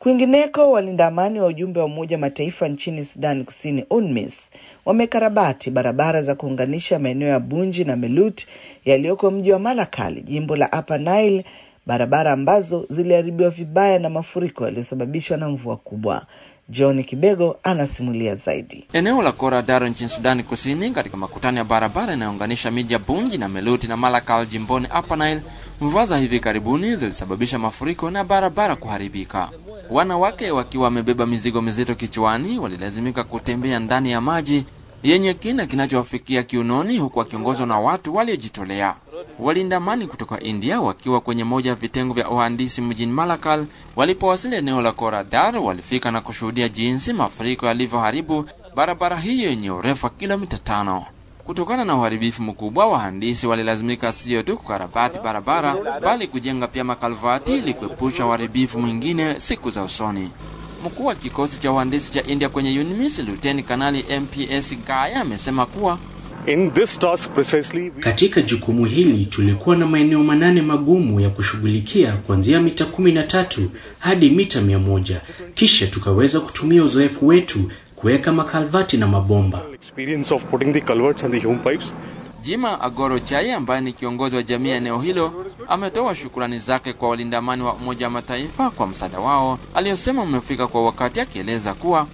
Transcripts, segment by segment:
Kwingineko, walinda amani wa ujumbe wa Umoja wa Mataifa nchini Sudani Kusini, UNMISS, wamekarabati barabara za kuunganisha maeneo ya Bunji na Melut yaliyoko mji wa Malakal, jimbo la Upper Nile, barabara ambazo ziliharibiwa vibaya na mafuriko yaliyosababishwa na mvua kubwa. John Kibego anasimulia zaidi. Eneo la Koradaro nchini Sudani Kusini, katika makutano ya barabara inayounganisha miji ya Bunji na Meluti na Malakal jimboni Upper Nile, mvua za hivi karibuni zilisababisha mafuriko na barabara kuharibika. Wanawake wakiwa wamebeba mizigo mizito kichwani walilazimika kutembea ndani ya maji yenye kina kinachowafikia kiunoni, huku wakiongozwa na watu waliojitolea. Walinda amani kutoka India wakiwa kwenye moja ya vitengo vya uhandisi mjini Malakal walipowasili eneo la Koradar walifika na kushuhudia jinsi mafuriko yalivyoharibu barabara hiyo yenye urefu wa kilomita tano. Kutokana na uharibifu mkubwa, wahandisi walilazimika sio tu kukarabati barabara bali kujenga pia makalvati ili kuepusha uharibifu mwingine siku za usoni. Mkuu wa kikosi cha uhandisi cha India kwenye UNMISS Luteni Kanali MPS Gaya amesema kuwa In this task precisely, we... Katika jukumu hili tulikuwa na maeneo manane magumu ya kushughulikia kuanzia mita kumi na tatu hadi mita mia moja. Kisha tukaweza kutumia uzoefu wetu kuweka makalvati na mabomba. experience of putting the culverts and the home pipes. Jima Agoro Chai ambaye ni kiongozi wa jamii ya eneo hilo ametoa shukrani zake kwa walinda amani wa Umoja wa Mataifa kwa msaada wao aliyosema umefika kwa wakati, akieleza kuwa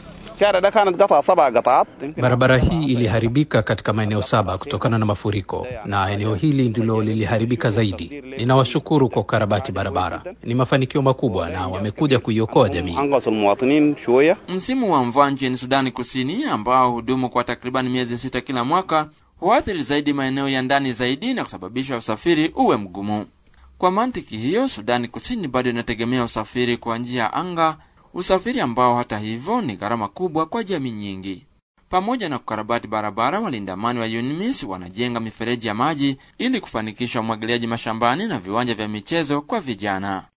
Barabara hii iliharibika katika maeneo saba kutokana na mafuriko na eneo hili ndilo liliharibika zaidi. Ninawashukuru kwa ukarabati barabara, ni mafanikio makubwa na wamekuja kuiokoa jamii. msimu wa mvua nchini Sudani Kusini ambao hudumu kwa takriban miezi sita kila mwaka huathiri zaidi maeneo ya ndani zaidi na kusababisha usafiri uwe mgumu. Kwa mantiki hiyo, Sudani Kusini bado inategemea usafiri kwa njia ya anga, usafiri ambao hata hivyo ni gharama kubwa kwa jamii nyingi. Pamoja na kukarabati barabara, walinda amani wa UNMISS wanajenga mifereji ya maji ili kufanikisha umwagiliaji mashambani na viwanja vya michezo kwa vijana.